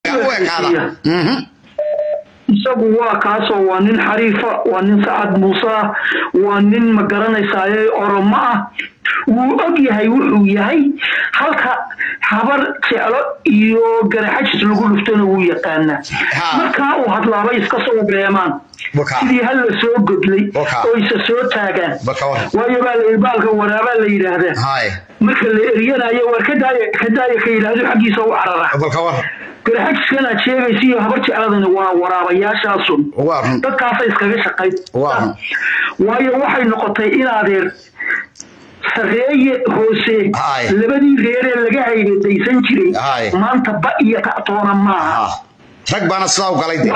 u ekaada Mhm. isagu waa kaasoo waa nin xariifa waa nin sacad muuse ah waa nin ma garanaysaaye oromo ah wuu og yahay wuxuu yahay halka habar jeclo iyo garaxajis lagu dhuftona wuu yaqaanaa Ha. markaa uu hadlaabay iska soo beemaan Waka. sidii hal la soo godlay Waka. oo isa soo taagaan Waka wa. waayo baa la baalka waraabaa la yidhaahdaa Haye. marka la eryanayo war ka daaya ka daaya ka yidhaahdo xaggiisa u carara bal ka war garaxajiskan aad sheegaysa iyo habar jecladani waa waraabayaashaasun waa run dadkaasa iskaga shaqayn waa run waayo waxay noqotay in adeer sareeye hoose Haay. labadii reeree laga haydadaysan jiray Haay. maanta ba iyo kactoona maaha Ah. rag baana sidaa u galay de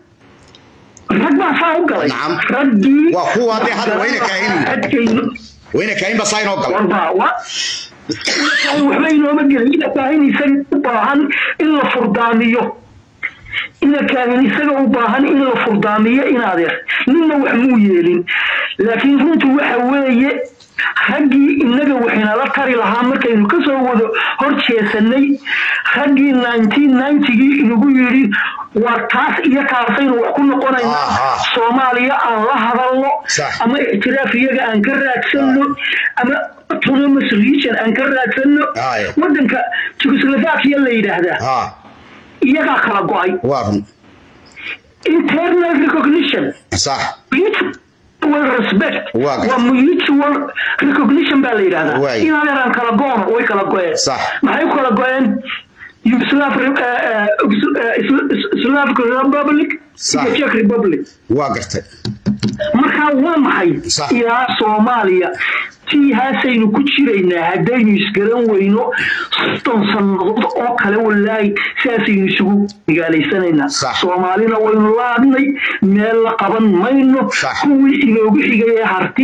rag baa saa u galay Nacam. raggii Waa kuwa hadda hadda wayna kaahinin. adkayno wayna kahaynba saa inoo galay warba wa waxba inooma gelin ina kaahin isaga u baahan in la furdaamiyo ina kaahin isaga u baahan in la furdaamiyo in adeer ninna wax muu yeelin laakiin runtu waxa weeye raggii inaga waxinala tari lahaa markaynu kasoo wado hor jeesanay raggii gii inagu yidhi war taas iyo taasaynu wax ku noqonaynaa Aha. soomaaliya aan la hadalno Sax. ama ictiraaf iyaga aan ka raadsanno ama autonomous region aan ka raadsanno Aye. wadanka Czechoslovakia la yidhaahdaa ha iyagaa kala go-ay waa run internal recognition sax mutual respect Waa gartay. waa mutual recognition baa la yidhahdaa Waay. in adeeraan kala go-ono way kala go-een Sax. maxay u kala go-een Yugoslav eh, eh, eh, Slavic Republic Sax. iyo Czech Republic waa gartay markaa waa maxay Sax. ilaa soomaaliya tii haasaynu ku jiraynaa haddaynu isgaran weyno soddon sannadood oo kale walaahi sidaasaynu isugu magaalaysanaynaa Sax. soomaalina waynu laadnay meel la qaban mayno Sax. kuwii inoogu xigay ee harti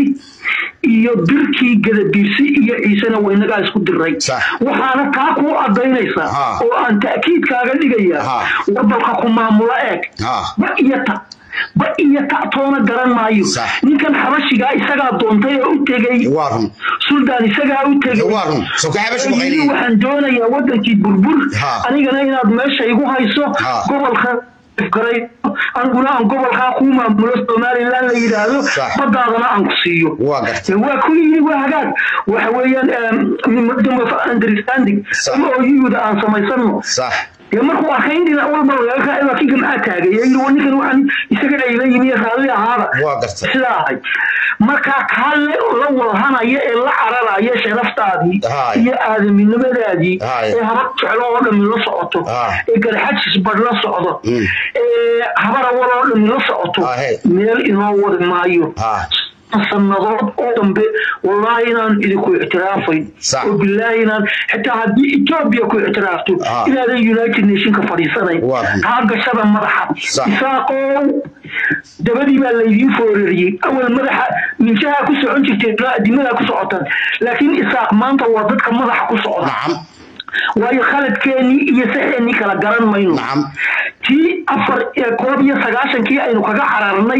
iyo birkii gadabiirsi iyo ciisena waynagaa isku diray Sax. waxaana taa kuu cadaynaysaa Ha. oo aan ta'kiidkaaga dhigaya Ha. wabalka ku maamula eeg Ha. ba iyo ta ba iyo ta toona garan maayo Sax. ninkan xabashigaa isagaa doontay oo u tegey waa run suldaan isagaa u tegey waa run soo ka xabash Yidhi, muqayni waxaan doonayaa wadankii burbur Ha. anigana inaad meesha igu hayso Ha. gobolka garay aniguna aan gobolkaa kuu maamulo somaliland la yidhaahdo Sax. badaadana aan ku siiyo waa gartay waa ku yidhi waa hagaag waxa weeyaan memorandum of understanding Sax. oo yuda aan samaysano sax dee markuu arkay in dhinac walba lagaga kinka maxaa taagay yidhi wa ninkan waxaan isaga dhayla yimi raalli ahaada waa gartay sidaa ahay markaa kaa le la walhanaya ee la cararaya sharaftaadii Haay. iyo aadaminimadaadii Haay. ee habar jeclo oo dhami la socoto Ah. ee garxajis badh la socdo Mm. ee habar awal oo dhami la socoto Ah, hey. meel inoo wadi maayo Ah. sannadood oo dambe wallaahi inaan idinku ictiraafayn Sax. oo bilaahi inaan xitaa haddii etoobiya ku ictiraafto Ah. inaadan united nationka fadhiisanayn Waa run. taa gashada madaxa Sax. isaaqow dabadii baa laydiin foorariyey awal madaxa minjaha ku socon jirtay ilaa adimadaa ku socotaan laakiin isaaq maanta waa dadka madaxa ku socda nacam waayo khaladkeenii iyo saxeenii kala garan mayno nacam tii afar ee koob iyo sagaashankii aynu kaga cararnay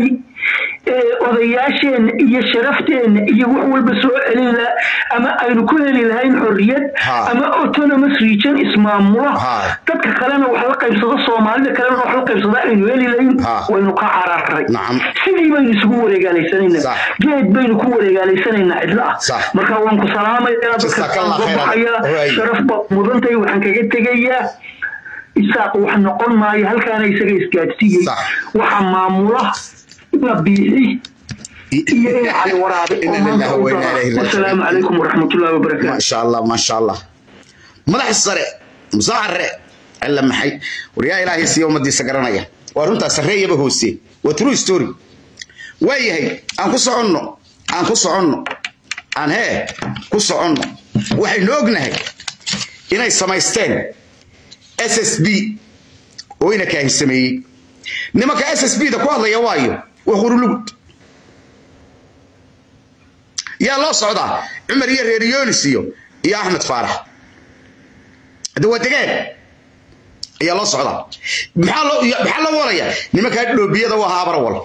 ee odayaasheenna iyo sharafteena iyo wax walba soo celin laha ama aynu ku heli lahayn xorriyad Ha. ama autonomous region ismaamula Ha. dadka kalena wax la qaybsado soomaalida kalena wax la qaybsado aynu heli lahayn Ha. waynu ka cararray Nacam. sidii baynu isugu wareegaalaysanaynaa Sax. geed baynu ku wareegaalaysanaynaa cidla ah Sax. marka waan ku salaamayaa dadka Jazakallah soo khairan. baxaya Waay. sharaf baad mudantahay waxaan kaga tegayaa isaaq wax noqon maayo halkaana isaga isgaadsiiyey Sax. waxa maamula ina biixi iyo ina cali waraabe oo Inna maanta lillahi u wa inna dara. ilayhi raaji'uun. wasalaamu calaykum waraxmatullaahi ما wabarakaatu شاء الله ما شاء الله مدح السرع مصعر الا محي وريا الهي سي يوم دي سغرانيا ورنتا سريه بهوسي وترو ستوري وايهي ان ku soconno aan ku soconno aan he ku soconno waxaynu ognahay inay samaysteen SSB oo ina ka sameeyay nimanka SSB da ku hadlaya waayo waa qurulugud yaa loo socdaa cumar iyo reer yoonis iyo iyo axmed faarax hadda waa degeen ayaa loo socdaa maxaa loo maxaa loo walayaa nimankaa dhoobiyada waa haabara wal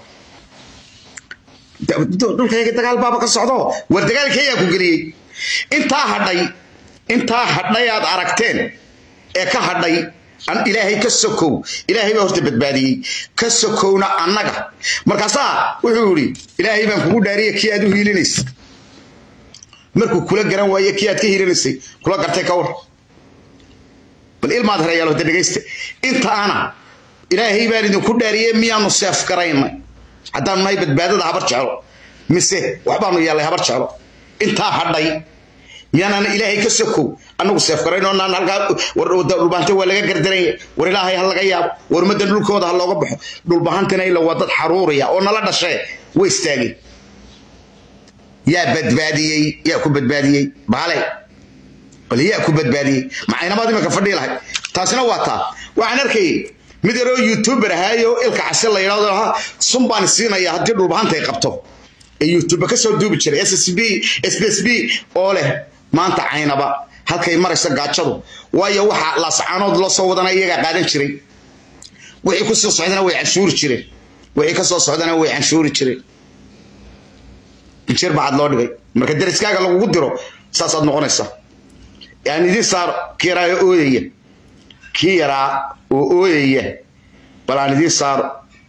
dhulkayga dagaal baaba ka socdo war dagaalkeeyaa ku geliyey intaa hadhay intaa hadhay aad aragteen ee ka hadhay ilaahay ka sokow ilaahay baa horta badbaadiyey ka sokowna annaga markaasaa wuxuu yidhi ilaahay baan kugu dhaariya kii aad u hiilinaysa markuu kula garan waaye kii aad ka hiilinaysay kula gartay ka war bal ilmaad harayaal hada dhegaysta inta ana ilaahay baan idinku dhaariyey miyaanu seef garaynay haddaanu nahay badbaadada habar jeclo mise waxbaanu yeellay habar jeclo intaa hadhay miyaanaan ilaahay ka sokow annagu seef garaynoo naan halkaa dhulbaante waa laga gardaranya war ilaahay ha laga yaabo war ummaddan dhulkooda ha looga baxo dhulbahantana ila waa dad xaruuriya oo nala dhashee way istaageen yaa badbaadiyey yaa ku badbaadiyey baale bal yaa ku badbaadiyey macaynamaad imanka fadhii lahay taasina waa taa waxaan arkayay mid yaroo youtuber ahaayo ilka case la yidhahdo ahaa sun baan siinaya haddii dhulbahantay qabto ee youtube ka soo duubi jiray ssb sbsb oo leh maanta caynaba halkay marayso gaajadu waayo waxa laascaanood loo soo wadana iyagaa qaadan jiray wixii ku soo socdana way canshuuri jireen wixii ka soo socdana way canshuuri jireen injir bacad loo dhigay marka deriskaaga lagugu diro saasaad noqonaysaa yani idiin saar kii yaraa oo ooyaya kii yaraa oo ooyaya bal aan idiin saaro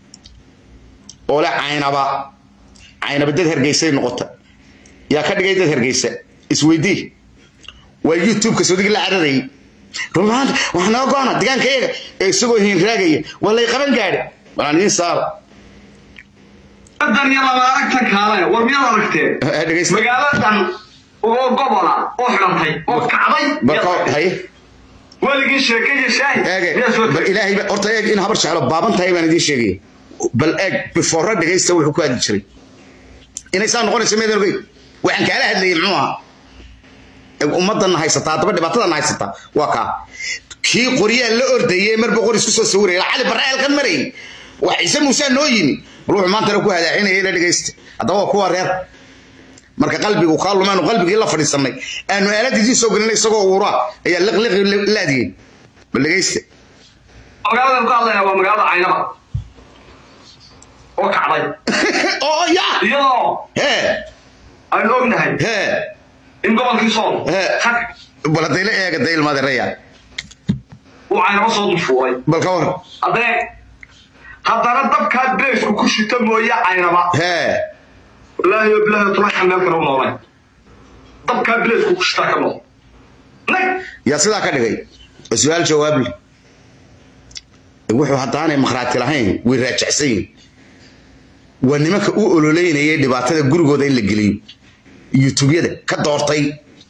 oo le caynaba caynaba dad hergeysay noqota yaa ka dhigay dad hergeysa isweydii waa youtubeka sodigi la cararayay rumaanta waxaa naga go-ana degaanka iyaga ee isagoo hiinraagaya waa lay qaban gaadhi bal aan idiin saaro dan iyo laba aragtan kaale war miyaad aragteen dhegeysta magaaladan oo gobola oo xidhantay oo kacday barka haye weligii sheekaya shaahid eege miyaa soo bal tegay ilaahay ba- horta eeg in habar jeclo baaban tahay baan idiin sheegaya bal eeg before dhegaysta wuxuu ku hadli jiray inay saa noqonayso meedan ogey waxaan kaala hadlayay muxuu ahaa Eeg, ummaddan haysataa haddaba dhibaatadan haysataa waa kaa kii qoryaa la ordayay mar boqor isku soo sawiraya cali barre eelkan marayay wax ciise muuse noo yimi ruuxu maantana ku hadaacinaya ila dhegaysta haddaba waa kuwa reer marka qalbigu kaa lumaanu qalbigii la fadhiisanay aanu aalad idiin soo gelinay isagoo uuraa ayaa liqliqi laadiyey bal dhegaysta magaaladan ku hadlayna waa magaalada caynaba oo kacday oo ya iyadoo hee aynu ognahay hee in gobolkii sool He. hag bal hadday la eega day ilmaadeeraya uu caynaba soo dulfuulay bal ka war haddee haddana dabkaa beesku ku shito mooye caynaba hee wallaahi oo bilaahi tulaxan meel kale u noolayn dabkaa beesku ku shitaa ka nool nag yaa sidaa ka dhigay su-aal jawaable wuxuu haddaanay makhraati lahayn way raajacsan yihin waa nimanka u ololeynayay dhibaatada gurigooda in la geliyo yutubyada ka doortay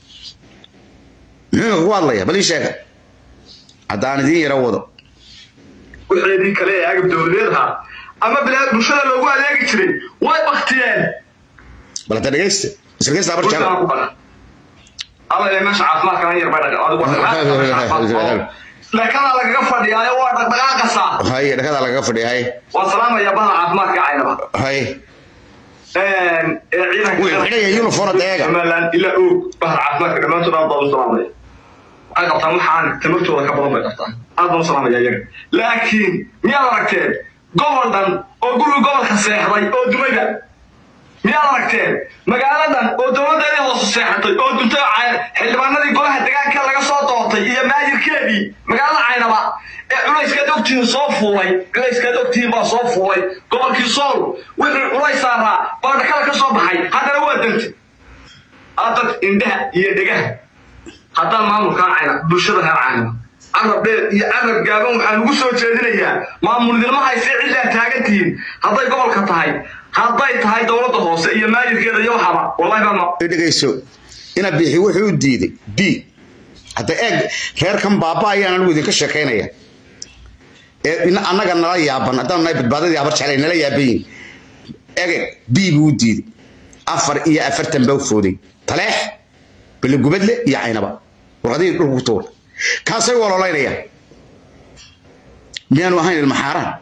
muxuu ku hadlaya bal ii sheega haddaan idiin yaro wado wixeedii kale ee agab dowladeedha ama bilaa bulshada loogu adeegi jiray way baktiyeen bal hadda dhegaysta isdhegaysta habar bulshada jecel ku badan alla ilaa meesha caafimaadkana yar bay dhaga adigu leekadaa lagaga fadhiyaayo waa dhaqdhaqaaqasaa haye dhakadaa lagaga fadhiya haye waan salaamayaa badan caafimaadka caynaba haye ee ciidanka Wuu xidhaya uniform hadda eega. somaliland ilaa og bahar caafimaadka dhammaantood aad baan u salaamaya waxay qabtaan waxaan tamartooda ka badan bay qabtaan aad baan u salaamaya iyaga laakiin miyaad aragteen gobol dhan oo guriga gobolka seexday oo dumayda miyaad aragteen magaaladan oo dowladdeedii hoose seexatay oo duntay oo cay- xildhibaanadii golaha degaanka laga soo doortay iyo maayirkeedii magaalada caynaba ee culayskeed ogtihiin soo fuulay culayskeed ogtihiin baa soo fuulay gobolkii sool wixii culays saaraa baa dhakada ka soo baxay haddana waa dantay adad indhaha iyo dhegaha haddaan maamulkaa cayna bulshada reer caynaba carab dheer iyo carab gaaban waxaan ugu soo jeedinayaa maamulnimo haysee ciddaa taagan tihiin hadday gobolka tahay hadday tahay dowladda hoose iyo maayirkeeda iyo waxaba wallahi baa ma dhegayso ina bixi wuxuu u diiday b hadda eeg reerkan baaba ayaan anigu idinka sheekaynaya ee in- annaga nala yaaban haddaan nahay badbaadadii habar jeclay nala yaaban yihin ege b buu u diiday afar iyo afartan baa u fooday taleex beligubadle iyo caynaba warqadihii dhulku ku tuur kaasay waloolaynayaan miyaanu ahayn ilmaxaaraan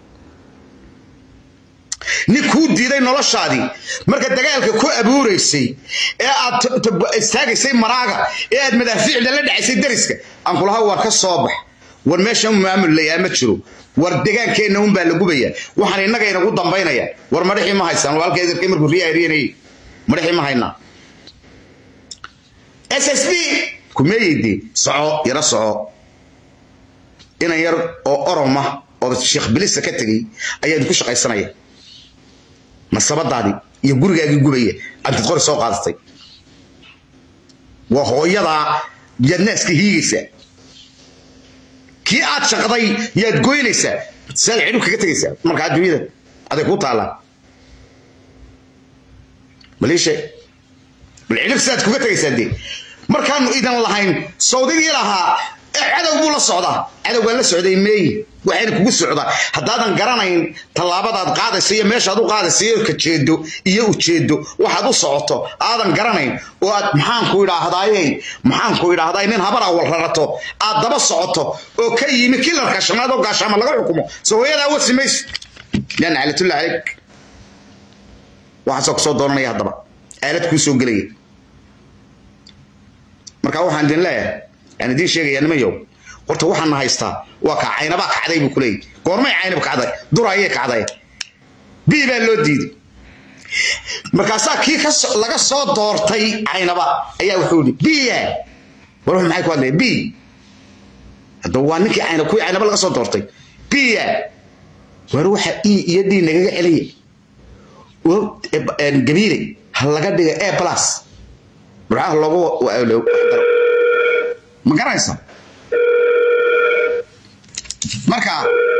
nin kuu diiday noloshaadii marka dagaalka ku abuuraysay ee aad t- t- istaagaysay maraaga ee aad madaafiicda la dhacaysay dariska aan kulaha war ka soo bax war meeshan maamul layaa ma jiro war degaankeenna unbaa la gubaya waxaan innaga inagu dambaynaya war madhaxii ma haysaan walaalka edarkii markuu riyaa riyanayay madhaxii ma haynaa s s b kumeeyeyde soco yaro soco inan yar oo oroma oo sheekh bilisa ka tegey ayaa idinku shaqaysanaya masabadaadii iyo gurigaagii gubaya antid qori soo qaadatay waa hooyadaa yaad naaska hiigaysaa kii aad shaqday yaad goynaysaa saad cidhib kaga tegaysaa marka adduunyada aday kuu taallaa maliishe bal cidhib saad kuga tegaysaa dee markaanu idan lahayn sawdigii lahaa cadow buu la socdaa cadowgaa la socday meeyi waxayna kugu socdaa haddaadan garanayn tallaabadaad qaadayso iyo meeshaad u qaadayso iyo kajeedo iyo ujeedo waxaad u socoto aadan garanayn oo aad maxaanku idhaahdaaye maxaanku idhaahdaay nin habar awal rarato aad daba socoto oo ka yimi kilarka shanaad oo gaashaama laga xukumo soo hooyadaa wasi mayso yan caalatulla calayk waxaasoo kusoo doonanaya haddaba aalad kuu soo gelaya marka waxaan idin leeyahay aan idiin sheegaya nimanyow horta waxaana haystaa waa kaa caynabaa kacday buu kuleeyay goormay caynab kacday dura ayay kacday bii baa loo diiday markaasaa kii laga soo doortay caynaba ayaa wuxuu yidhi biya war wuxuu maxay ku hadlaya bi hadda waa ninkii caynab kuwii caynaba laga soo doortay biya war waxa e iyo d nagaga celiya gabiile ha laga dhiga a plus maxaa loogu ma garanaysa marka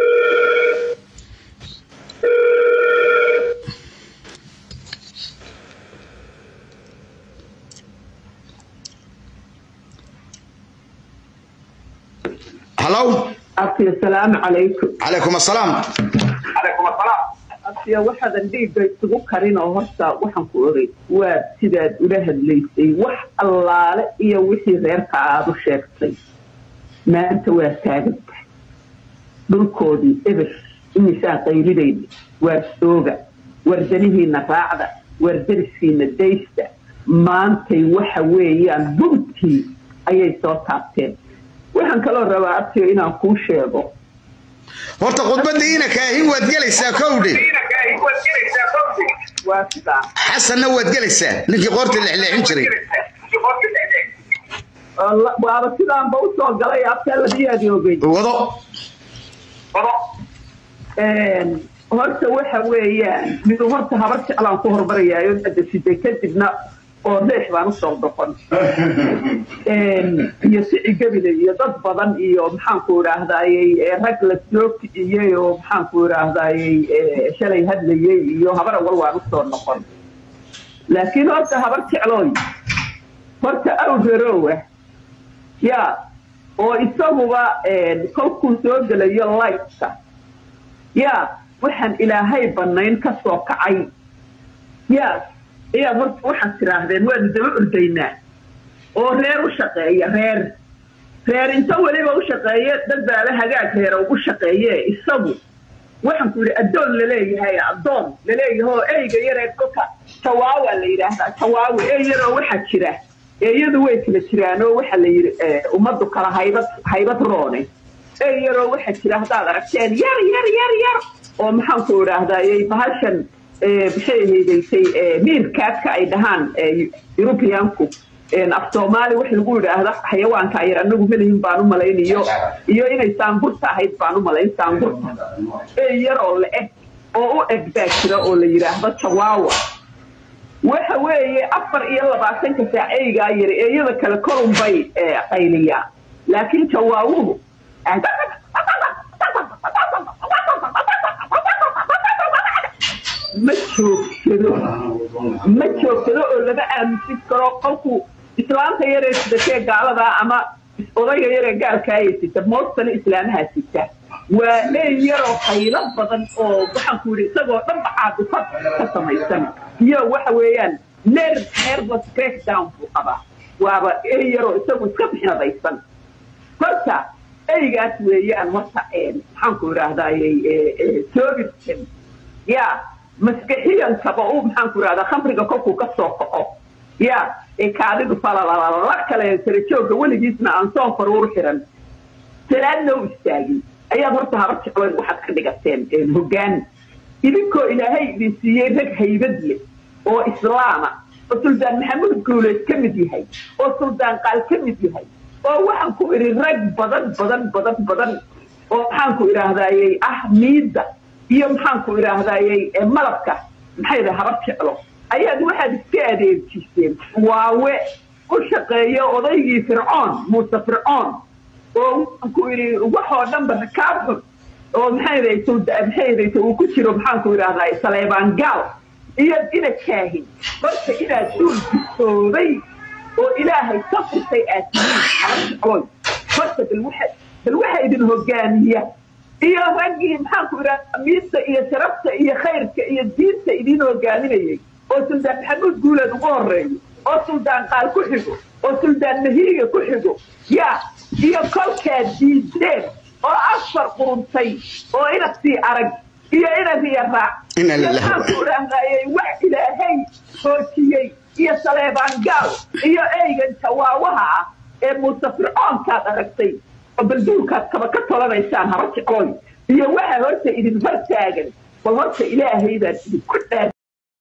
hallow abti asalaamu calaykum calaykum assalaam abtiya waxaadan dhiigga isugu karin oo horta waxaan ku oray waa sidaad ula hadlaysay wax allaale iyo wixii reerka aad u sheegtay maanta waa taaganta dhulkoodii eber imisaan qaylinayna waar sooga wardanihiina raacda wardariskiina daysta maantay waxa weeyaan buntii ayay soo taabteen waxaan kaloo rabaa abtiyo inaan kuu sheego horta khudbadiina kaahin waad gelaysaa kowdhe waa sidaa xasanna waad gelaysaa ninkii qoorta lexleexin jiray waaba sidaanba usoo galay abtaa ladiyaadi ogey wado horta waxa weeyaan midu horta habar jeclaan ku hormarayaayo adasiday kadibna oo deex baan usoo doqon iyo sici gebile iyo dad badan iyo maxaanku idhaahdayey rag la soo kiciyey oo maxaanku idhaahdayey shalay hadlayey iyo habar awal waan usoo noqon laakiin horta habar jeclooy horta awrerowa ya oo isaguba kolkuu soo gelayo ligtka ya waxaan ilaahay banayn ka soo kacay ya ayaad horta waxaad tidhaahdeen waanu daba ordaynaa oo reer u shaqeeya reer reer inta weliba u shaqeeye dad baaba hagaag reera ugu shaqeeye isagu waxaan ku yidhi addoon laleeyahay addoon laleeyahay oo eyga yaree kolka jawaawa la yidhaahdaa jawaawi ey yaroo waxaa jira eeyadu way kala jiraan oo waxa la yidhi ummaddu kala haybad haybad roone ey yaroo waxaa jira haddaad aragteen yar yar yar yar oo maxaanku idhaahdayey bahashan maxay haydaysay miirkaadka ay dhahaan yurubiyaanku af soomaali wax lagu yidhaahda xayawaanka ayar anagu melihin baan u malayn iyo iyo inay saangurta ahayd baan u malayn saangurta ey yar oo la eg oo u eg baa jira oo la yidhaahdo jawaawa waxa weeye afar iyo labaatanka saac eygaa yari eeyada kale korun bay qayliyaan laakiin jawaawuhu ma joogsado ma joogsado oo lama aamusin karo qolku islaamta yaree sidatee gaaladaa ama odayga yaree gaalkaaya sita moostana islaamaha sita waa ey yaroo qaylo badan oo waxaanku yidhi isagoo dhanba caabifad ka samaysan iyo waxa weeyaan ner nervous breakdown buu qabaa waaba ey yaroo isagu iska bixinadaysan horta eygaas weeyaan horta maxaanku idhaahdayy soobirtan ya maskaxiyankaba uu maxaanku idhahdaa khamriga kolkuu ka soo kaco ya ee kaadidu falalala kale sarajooga weligiisna aan soon faruur xiran salaadna u istaagin ayaad horta habar jecloyn waxaad ka dhigateen hoggaan idinkoo ilaahay idin siiyey rag haybad leh oo islaama oo suldaan maxamuud guuleed ka mid yahay oo suldaan qaal ka mid yahay oo waxaan ku idhi rag badan badan badan badan oo maxaanku idhaahdayey ah miidda iyo maxaanku idhaahdayey malabka maxay dhaha habar jeclo ayaad waxaad iska adeejiseen waawe u shaqeeya odaygii fircoon muuse fircoon oo maxaanku idhi waxoo dhanba rakaab xun oo maxaydaysa uu ku jiro maxaanku idhahday saleebaan gaal iyo ina kaahin marka inaad duul bisooday oo ilaahay ka furtay aad tihiin habar jecloy horta bal waxa bal waxa idin hogaamiya iyo raggii maxaanku idhahda miidta iyo sharafta iyo khayrka iyo diinta idin hogaaminayay oo suldaan maxamuud guuleed ugu horeeyo oo suldaan qaal ku xigo oo suldaan mahiiga ku xigo yaa iyo kolkaad diideen oo afar quruntay oo inasii arag iyo inasiya raac Inna lillahi wa- maxaanku idhahdayay wax ilaahay hoojiyey iyo saleebaan gaal iyo eygan jawaawaha ah ee muuse fircoonkaad aragtay oo balduulkaad kaba ka tolanaysaan haba jecloy iyo waxa horta idin hor taagan bal horta ilaahay baad idinku dhaar